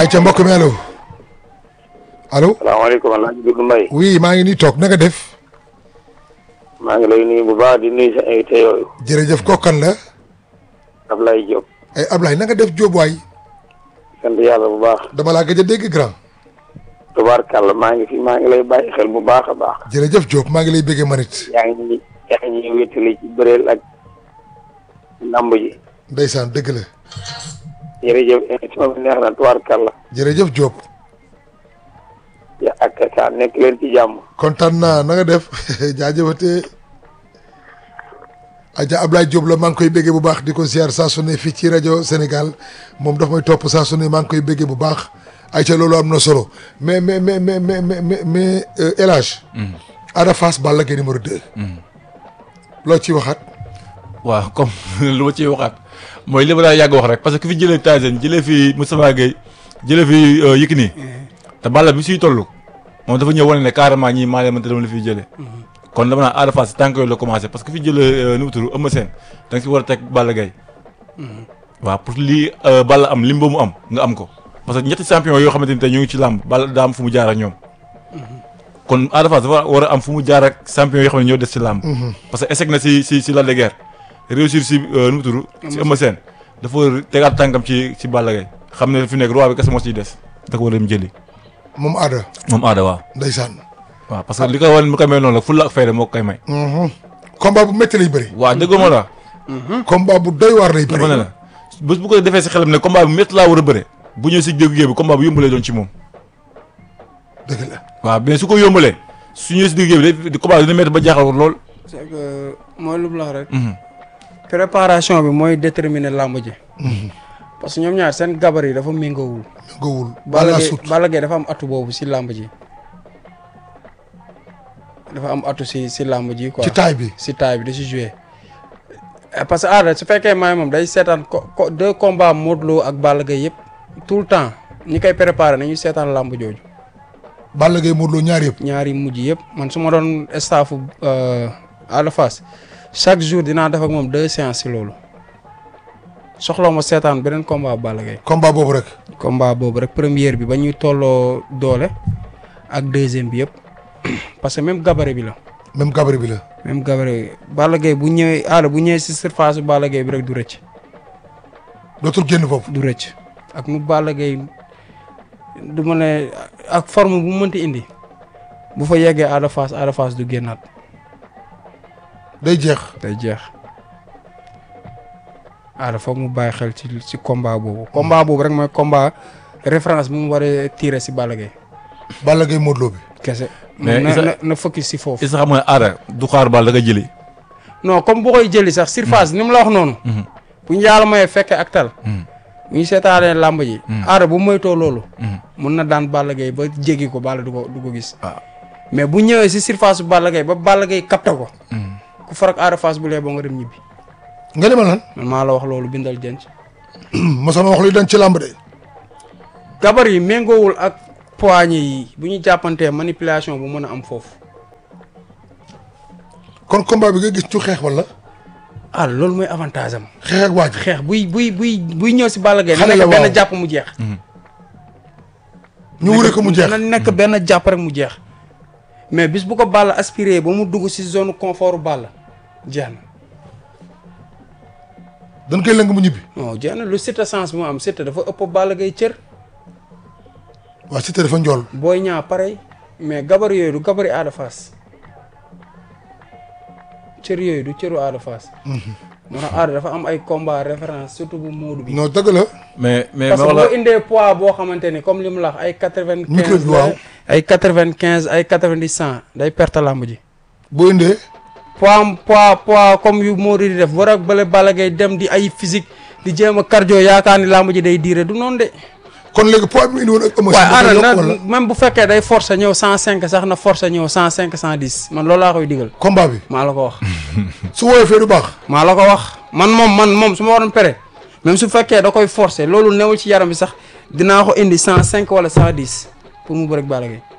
ay ca mbokk mi allo allo salaamaaleykum El Hadj Doudou Mbaye oui maa ngi nii toog na nga def maa ngi lay nuyu bu baax di nuyu sa invité yooyu jërëjëf kookan la Ablaye Diop ay Ablaye na nga def Jóob waay sant yàlla bu baax dama laa gëj a dégg grand tubaarkàlla maa ngi fi maa ngi lay bàyyi xel bu baax a baax jërëjëf Jóob maa ngi lay béggee manit yaa ngi yaa ngi ñuy wéttali ci bëreel ak lamb ji ndeysaan dëgg la jërëjëf émission bi neex na tubaarkàlla jërëjëf Jóob ya ak sa nekk leen ci jàmm kontaan naa na nga def jaajëfatee aja Ablaye Diop la maa ngi koy béggee bu baax di ko ziar saa su ne fii ci rajo Sénégal moom daf may topp saa su ne maa ngi koy béggee bu baax ay ca loolu am na solo mais mais mais mais mais mais mais El Hadj Ada Fass Balla Gaye numéro 2 loo ciy waxaat waaw comme lu ma ciy waxaat mooy li ma daa yàgg wax rek parce que ki fi jëlee Tyson jëlee fi Moustapha Gueye jëlee fi Yékini te Balla bi suy toll moom dafa ñëw wane ne carrément ñii maa leen mënta dama la fiy jëlee kon dama naan Ada Fass tànk yooyu la commencé parce que fi jëlee nu mu tudd Eumeu Sène da nga si war a teg Balla Gaye waaw pour lii Balla am lim ba mu am nga am ko parce que ñetti champion yoo xamante ni tey ñu ngi ci làmb Balla daa am fu mu jaar ak ñoom kon Ada Fass dafa war a am fu mu jaar ak champion yoo xam ne ñoo des ci làmb parce que échec na si si si Lac de Guiers réussir si nu mu tudd si Eumeu Sène dafa war a tegaat tànkam ci ci Balla Gaye xam ne fi nekk roi bi kese moo ciy des da ko war a dem jëli moom Ada moom Ada waaw ndeysaan waaw parce que li ko wan mu koy may noonu la fulla ak fayda moo ko koy may combat bu métti lay bëri waaw déggoo ma la combat bu doy waar lay bëri dama ne la bés bu ko defee si xelam ne combat bu métti laa war a bëre bu ñëw si dégg bi combat bu yombalee doon ci moom dëgg la waaw mais su ko yombalee su ñëwee si dégg bi day combat dina métti ba jaaxal lool c'est que mooy lu mu la wax rek. préparation bi mooy déterminer làmb ji. parce que ñoom ñaar seen gabar yi dafa méngoowul. gowul Balla Balla Gaye sut Balla Gaye dafa am atu boobu si làmb ji. dafa am atu si si làmb ji quoi ci taay bi si taay bi da si joué. parce que aada su fekkee maay moom day seetaan ko ko deux combats Modou Lo ak Balla Gaye yëpp tout le temps ñi koy préparé nañu seetaan làmb jooju. Balla Gaye Modou Lo ñaar yëpp ñaari mujj yëpp man su ma doon staffu Ada Fass chaque jour dinaa def ak moom deux séances si loolu soxla ma seetaan beneen combat Balla Gaye combat boobu rek combat boobu rek première bi ba ñuy tolloo doole ak deuxième bi yëpp parce que même gabarit bi la même gabarit bi la même gabarit Balla Gaye bu ñëwee aada bu ñëwee si surface bu Balla Gaye bi rek du rëcc dootul génn foofu du rëcc ak nu Balla Gaye du ma ne ak forme bu mu mënti indi bu fa yeggee Ada Fass Ada Fass du génnaat day jeex day jeex Ada foog mu bàyyi xel ci ci combat boobu combat boobu rek mooy combat référence bu mu war a tirer si Balla Gaye Balla Gaye Modou Lo bi kese Mais na Isa- na na focus si foofu is xam nga ne Ada du xaar Balla da nga jëli non comme bu koy jëli sax surface ni mu la wax noonu bu ñu yàlla mayee fekkee ak tal bu ñu seetaanee làmb ji Ada bu moytoo loolu mun na daan Balla Gaye ba jéggi ko Balla du ko du ko gis waaw mais bu ñëwee si surface bu Balla Gaye ba Balla Gaye capté ko ku farak Ada Fass bu lee boo nga dem ñibbi nga demal lan man maa la wax loolu bindal denc mosama wax luy dañ ci làmb de gabar yi méngoowul ak poignée yi bu ñu jàppantee manipulation bu mën a am foofu kon combat bi nga gis ci xeex wala ah loolu mooy avantage am xeex ak waaj xeex buy buy buy buy ñëw si Balla Gaye na Xale la nekk benn waaw. jàpp mu jeex ñu wure ko mu jeex na nekk benn jàpp rek mu jeex mais bis bu ko Balla aspiré ba mu dugg si zone confort Balla jeex na dañ koy lëng mu ñibbi non jeex na lu Siteu sens bi mu am Siteu dafa ëpp Balla Gaye cër waa Siteu dafa njool booy ñaa pareil mais gabar yooyu du gabari Ada Fass cër yooyu du cëru Ada Fass moo tax Ada dafa am ay combat référence surtout bu Modou bi non dëgg la mais mais parce ma que wax la boo indee poids boo xamante ni comme li mu la wax ay quatre vingt Micro quinze bi waaw. ay quatre vingt quinze ay quatre vingt dix cent day perte làmb ji boo indee poids am poids poids comme yu Modou di def war ak bële Balla Gaye dem di ay physique di jéem a cardio yaakaar ni làmb ji day diire du noonu de kon léegi poids bi mu indi woon ak émotion waaye da koy Ada yokk na wala même bu fekkee day forcer ñëw cent cinq sax na forcer ñëw cent cinq cent dix man loolu laa koy digal combat bi maa la ko wax su woyofee du baax maa la ko wax man moom man moom su ma waroon pere même su fekkee da koy forcer loolu newul ci yaram bi sax dinaa ko indi cent cinq wala cent dix pour mu bëreeg Balla Gaye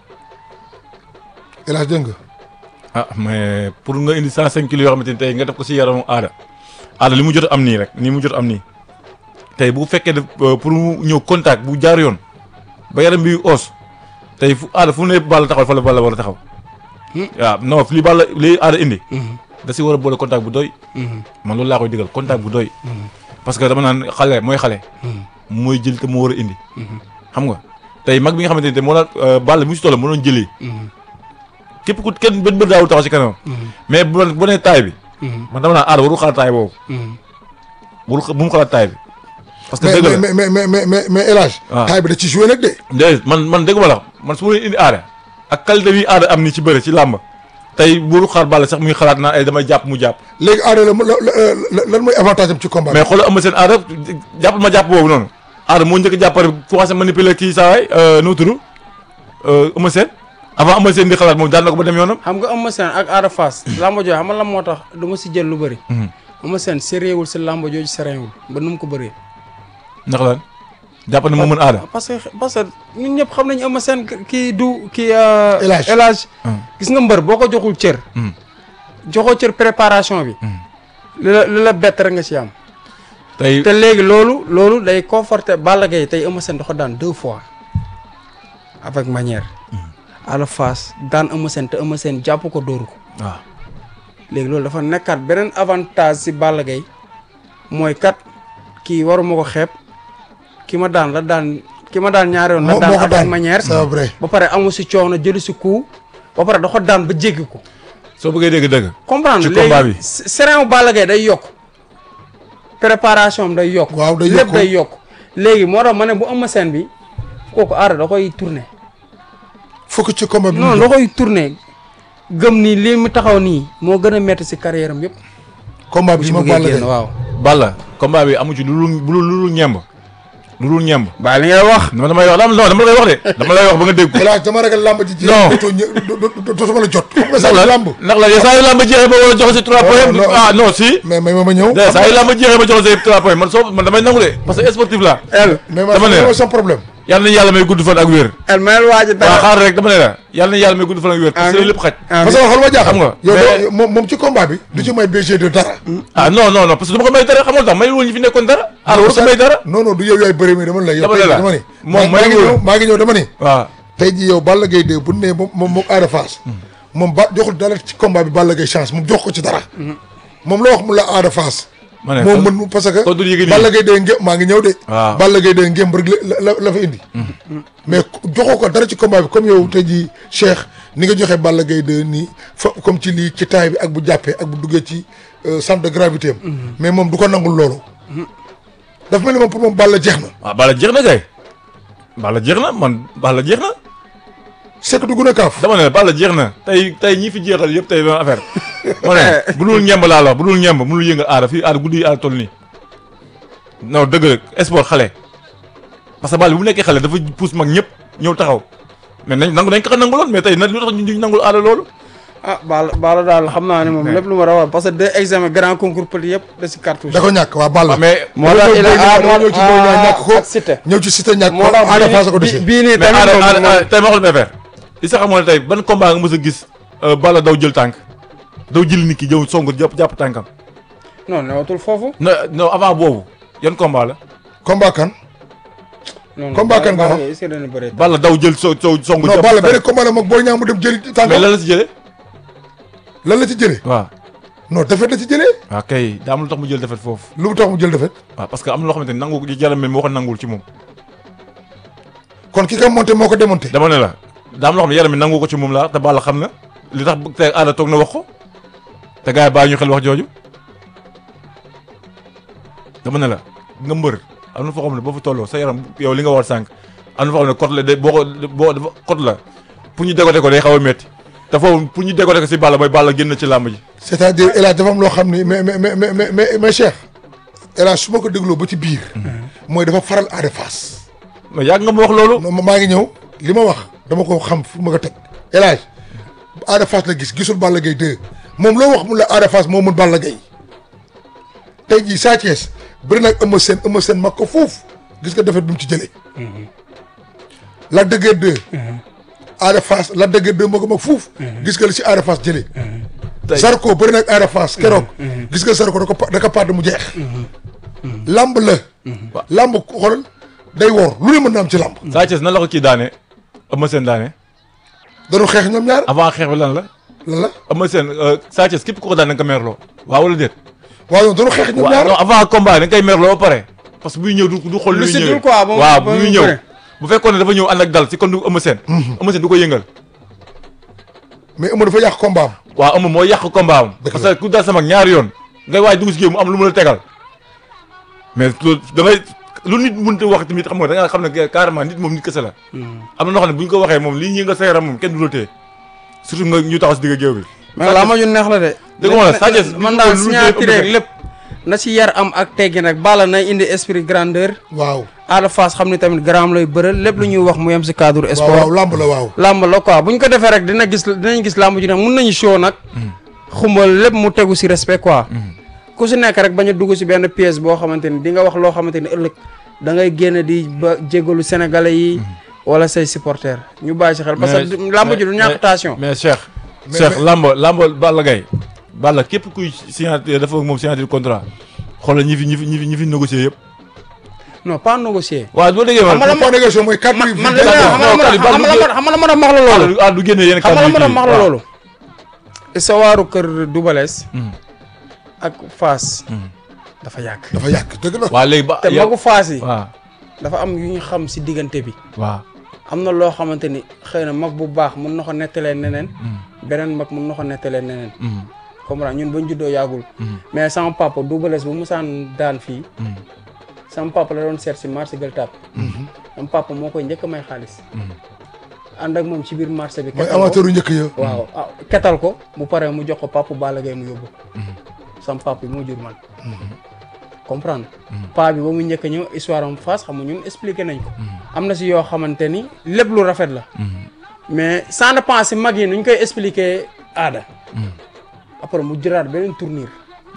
El Hadj dégg nga ah mais pour nga indi 105 kilos yoo xamante ni tey nga def ko si yaramu Ada Ada li mu jot am nii rek nii mu jot am nii tey bu fekkee def pour mu ñëw contact bu jaar yoon ba yaram bi os tey fu aada fu ne Balla taxaw fa la Balla war a taxaw. waaw non li Balla li aada indi. da si war a boole contact bu doy. man loolu laa koy digal contact bu doy. parce que dama naan xale mooy xale. mooy jël te moo war a indi. xam nga tey mag bi nga xamante ne moo daan Balla bi mu si toll moo doon jëlee. képp ku kenn benn bët daawul taxaw si kanam. mais bu bu nee taay bi. man dama naan aada warul xalaat taay boobu. warul xa bu mu xalaat taay bi. parce que mais dëgg la mais mais mais mais mais mais El Hadj. waaw taay bi da ci joué nag de. déedéet man man dégg ma la man su ma leen indi aada ak qualité bi aada am ni ci bëre ci làmb tey warul xaar Balla sax muy xalaat naan ay damay jàpp mu jàpp. léegi aada la la la lan mooy avantage am ci combat bi. mais xoolal am seen aada jàppal ma jàpp boobu noonu aada moo njëkk a jàpp pare commencé manipuler kii saa waay nu mu tudd Eumeu Sène avant Eumeu Sène di xalaat moom daan na ko ba dem yoonam. xam nga Eumeu Sène ak Ada Fass lambo jooju xam nga lan moo tax du ma si jël lu bëri Eumeu Sène séréewul si lambo jooju séréewul ba nu mu ko bëree ndax lan jàpp na moo mën aada. parce que parce que ñun ñëpp xam nañu Eumeu Sène kii du kii El Hadj. El Hadj gis nga mbër boo ko joxul cër Hmm. joxoo cër préparation bi li la li la bett rek nga si am tey te léegi loolu loolu day conforté Balla Gaye tey Eumeu Sène da ko daan deux fois avec manière Ada Fass daan Eumeu Sène te Eumeu Sène jàpp ko dóoru ko waaw léegi loolu dafa nekkaat beneen avantage si Balla Gaye mooy kat kii waruma ko xeeb ki ma daan la daan ki ma daan ñaari yoon la moo daan moo ko avec daan manière c'est vrai. ba pare amu si coow na jëlu si coup ba pare da ko daan ba jéggi ko soo bëggee dégg dëgg. comprendre Ci combat bi. léegi serein Balla Gaye day yokk préparation am day yokk Waaw, day lépp yokk. day yokk léegi moo tax ma ne bu Eumeu Sène bi kooku aara da koy tourné fokk ci combat bi. non da koy tourné gëm ni lii mu taxaw nii moo gën a metti si carrière am yëpp combat bu bi ci ci ma bëggee Balla génn Gaye. waaw Balla combat bi amu ci lu lu lu lu ñemb lu dul ñemb. baa li ngay wax dama damay wax non dama lay wax de. dama lay wax ba nga dégg ko. El Hadj dama ragal làmb ji. jeex Non. dootoo ñë do- do- do- dootuma la jot. xam nga ndax sax la làmb. ndax la saa yu làmb jeexee ba war a jox si trois points. non. ah non si. mais may ma ma ñëw. de saa yu làmb jeexee ba jox si trois points man soo man damay nangu de parce que sportif la el mais ma dama ne xam sama problème. yàlla na yàlla may gudd fan ak wér. el mayel waaji waaw dara xaar rek dama ne la yàlla na yàlla may gudd fan ak wér. parce que lépp xaj. parce que xool ma jaaxal. Xam nga, yow mais- doo- moom moom ci combat bi. du ci may BG de dara. ah non non non parce que dama ko may dara xamal tax may woon ñu fi nekkoon dara. ah waru ko may dara. non non du yow yaay bëri mi dama la yow. Dama ne tey la, dama ni. moom maa ngi mayul. ñëw maa ngi ñëw dama ni. waaw tey jii yow Balla Gaye 2 bu ne moom moom moom Ada Fass. moom ba joxul dara ci combat bi Balla Gaye chance moom jox ko ci dara. moom la wax mu la Ada Fass. ma ne moom kon- mën parce que. kon du yëg nii. Balla Gaye 2 ngé maa ngi ñëw de. waaw. Balla Gaye 2 ngémb rek la la la fa indi. mais joxoo ko dara ci combat bi comme yow tey jii Cheikh ni nga joxe Balla Gaye 2 nii fa comme ci lii ci taay bi ak bu jàppee ak bu duggee ci euh, centre de gravité am. mais moom du ko nangul loolu. dafa mel ni moom pour moom Balla jeex na. waaw Balla jeex na kay. Balla jeex na man Balla jeex na. c'est que dugg na kaaf. dama ne Balla jeex na tey tey ñi fi jeexal yëpp tey benn affaire. ma ne bu dul ñemb laa la wax bu dul ñemb mënul yëngal aada fii aada guddi yi aada toll nii. non dëgg la sport xale. parce que Balla bi bu nekkee xale dafa pousse mag ñëpp ñëw taxaw. mais nañ nangu nañ ko ko nanguloon mais tey na lu tax ñu ñu nangul aada loolu. ah baala baala daal xam naa ne moom lépp lu ma rawal parce que deux examen grand concours petit yëpp da si cartouche da ko ñàkk waa Balla. waaw mais moo tax il a ah dama ñëw ci Boy Niang ñàkk ko ak Siteu ñëw ci Siteu ñàkk ko moo tax Ada Fass a ko bii dese. bii nii mais tamit aada moom aada moom- tey ma xool benn affaire. li sax xamoon ne tey ban combat nga mës a gis Balla daw jël tànk daw jël nit ki jëw song jàpp jàpp tànkam. non newatul foofu non non avant boobu yan combat la. combat kan. non non Combat kan nga Balla wax? Gaye est-ce que dana bëre Balla daw jël so so song. non jàpp Balla tànk. benn combat la moom Boy Niang mu dem jëli mais tànkam lan la si jëlee. lan la ci jëlee. waaw non defet la ci jëlee. waaw kay daa am lu tax mu jël defet foofu. lu mu tax mu jël defet waaw parce que am na loo xamante ni nangu jaram moo ko nangul ci moom. kon ki ko monté moo ko démonté. dama ne la daa am loo xam ne yaram mi nangu ko ci moom la te Balla xam na li tax te aada toog na wax ko te gars yi bàyyi ñu xel wax jooju dama ne la nga mbër am na foo xam ne boo fa tolloo sa yaram yow li nga war sànq am na foo xam ne code la day boo ko boo dafa code la pour ñu dégote ko day xaw a métti te foofu pour ñu dégote ko si Balla mooy Balla génn ci làmb ji. c'est-à-dire El Hadj dafa am loo xam ni mais mais mais mais mais mais Cheikh El Hadj su ma ko dégloo ba ci biir. mooy dafa faral Ada Fass. mais yàgg nga ma wax loolu. non maa ngi ñëw li ma wax dama ko xam fu ma ko teg El Hadj Ada Fass la gis gisul Balla Gaye 2 moom loo wax mu la Ada Fass moo mën Balla Gaye tey jii Sa Thiès bëri nag Eumeu Sène Eumeu Sène mag ko foofu gis nga defet bi mu ci jëlee. la dëgër 2. Ada Fass la dëgër 2 moo ko mag fuuf. gis nga li si Ada Fass jëlee. tey Zarko bëri nag Ada Fass keroog. gis nga Zarko da ko pa da ko pàdd mu jeex. lamb la. lamb xoolal day wor lu ne mën na am ci lamb. Sa Thiès nan la ko kii daane Eumeu Sène daane dañoo xeex ñoom ñaar avant xeex bi lan la lan la Eumeu Sène Sa Thiès képp ku ko daan da nga ko merloo waaw wala déet waaw ñoom dañoo xeex ñoom waaw ñaar. non avant combat da nga koy merloo ba pare parce que buy ñëw du du xool Lu luy si ñëwee dul quoi, ba mu- waaw ba bu mu muy ñëw bëre. bu fekkoon ne dafa ñëw ànd ak dal si kon du Eumeu Sène Eumeu Sène du ko yëngal mais Eumeu dafa yàq combat am. waaw Eumeu moo yàq combat am Dëgg parce la. que ku dal sama ñaari yoon ngay waaj dugg si géew mu am lu mu la tegal mais loolu da ngay lu nit mënut a wax tamit xam nga da nga xam ne carrément nit moom nit kese la am na noo xam ne bu ñu ko waxee moom lii ñi nga sa yaram moom kenn du la téye surtout nga ñu taxaw si digg géew bi mais laa ma ju neex la de. dëgg ma la Sa Thiès man lu daal lu signature lu- rek lépp na si yar am ak teggi nag Balla na indi esprit grandeur. waaw. Ada Fass xam ni tamit grand lay bëral lépp lu ñuy wax mu yem si cadre waaw sport. waaw lamb la waaw. làmb la quoi bu ñu ko defee rek dina gis dinañ gis làmb ji nag mun nañu show nag. xumbal lépp mu tegu si respect quoi. ku si nekk rek bañ a dugg si benn pièce boo xamante ni di nga wax loo xamante ni ëllëg da ngay génn di ba jégalu sénégalais yi. wala say supporters ñu bàyyi si xel. parce que Mais- làmb ji du mais- ñàkk tension. mais Cheikh. Mais- Cheikh mais- lamb lamb Balla Gaye Balla képp kuy signature dafa ak moom signature contrat xoolal ñi fi ñi fi ñi fi ñi fi négocier yëpp. non pas négocier. waaw doo déggee Xam nga man. la point de négociation mooy quatre man mille man vingt li ma ans. xam nga la xam nga la xam nga la ma doon wax la loolu. ah du génne yenn xam nga la ma kàddu doon yi wax la waaw. loolu. sa waaru kër Dubales. Mhm. ak Fass. Mhm. dafa yàgg. dafa yàq dëgg la. waa léegi ba te yow- magu Fass yi. waaw dafa am yu ñu xam si diggante bi. waaw. am na loo xamante ni xëy na mag bu baax mun na ko nettalee neneen beneen mag mun na ko nettalee neneen Mhm. comprendre ñun bañ juddoo yàggul mais sama papa Double Less bu musaan daan fii Mhm. sama papa la doon seet si marché Gueule Tapée sama papa moo koy njëkk a may xaalis ànd ak moom ci biir marché bi mooy ketal ko amateur yu njëkk ya. waaw ah ketal ko bu paree mu jox ko papa Balla Gaye mu yóbbu sama papa bi moo jur man comprendre pa bi ba mu njëkk a ñëw histoire am face xam nga ñun expliqué nañ ko am na si yoo xamante ni lépp lu rafet la mais sans dépend si mag yi nuñ koy expliquer aada après mu jëraat beneen tournure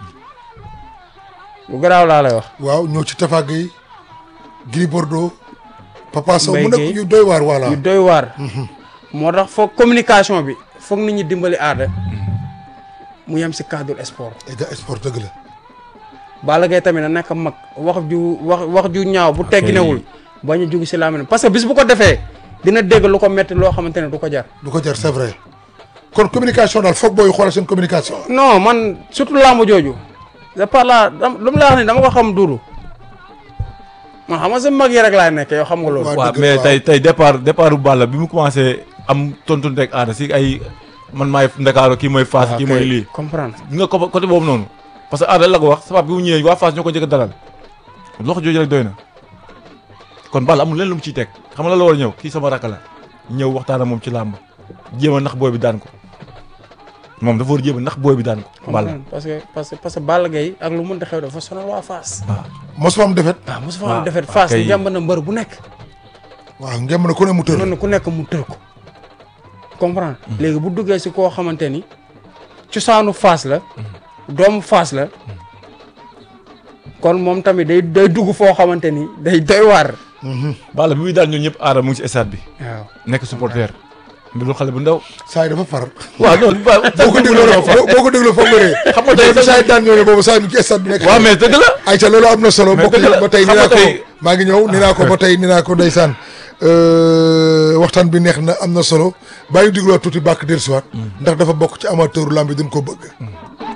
lu garaaw laa lay wax waaw ñëw ci Tafa Gueye. Gris Bordeaux. Papa Sow Mbaye mu nekk Gueye. yu doy waar voilà. yu doy waar moo tax foog communication bi foog nit ñi dimbali aada mu yem si cadre sport et gars sport dëgg la. Balla Gaye tamit na nekk mag wax ju wax wax ju ñaaw bu tegginewul bañ a jug si laa parce que bis bu ko defee dina dégg lu ko metti loo xamante ne du ko jar du ko jar c'est vrai. kon communication daal foog booy xoolal seen communication. non man surtout làmb jooju c'est par là dam lu mu la wax ni dama ko xam duudu man xam nga sa mag yi rek laay nekk yow xam nga loolu Waaw. waaw dëgg mais la, tey tey départ départ bu Balla bi mu commencé am tontu rek aada si ay man maay Ndakaaru kii mooy Fass kii mooy lii. comprendre di nga ko côté boobu noonu parce que aada la ko wax sabab bi mu ñëwee waa Fass ñoo ko njëkk a dalal loxo jooju rek doy na kon Balla amul leen lu mu ciy teg xam nga la la war a ñëw kii sama rakk la ñëw waxtaan ak moom ci làmb jéem a nax booy bi daan ko moom dafa war a jéem a nax booy bi daan ko Balla comprendre parce que parce que parce que Balla Gaye ak lu mënta xew dafa sonal waa Fass waaw mosuma am defet. waaw mosu fa waaw, am defet waaw, Fass kay. ngemb na mbër bu nekk waaw ngem na ku ne mu tër. mën na ku nekk mu tër ko comprendre léegi bu duggee si koo xamante ni cosaanu Fass la doomu Fass la kon moom tamit day day dugg foo xamante ni day doy waar Balla bi muy daan ñun ñëpp aada mu ngi si stade bi waaw nekk supporter mbiru xale bu ndaw saa yi dafa far. waaw non ba boo ko dégloo rek boo boo ko dégloo foog nga ree. xam nga tey saa yi daan ñëw ne boobu saa yi ci stade bi nekk. waaw mais dëgg la ayca loolu am na solo Mais mbokk dëgg yi la, ba tey ni xam nga naa ko tey- maa ngi ñëw ni naa ko ba tey ni naa ko ndeysaan waxtaan bi neex na am na solo bàyyi digloo tuuti bàkk dellusiwaat ndax dafa bokk ci amateuru lamb bi duñ ko bëgg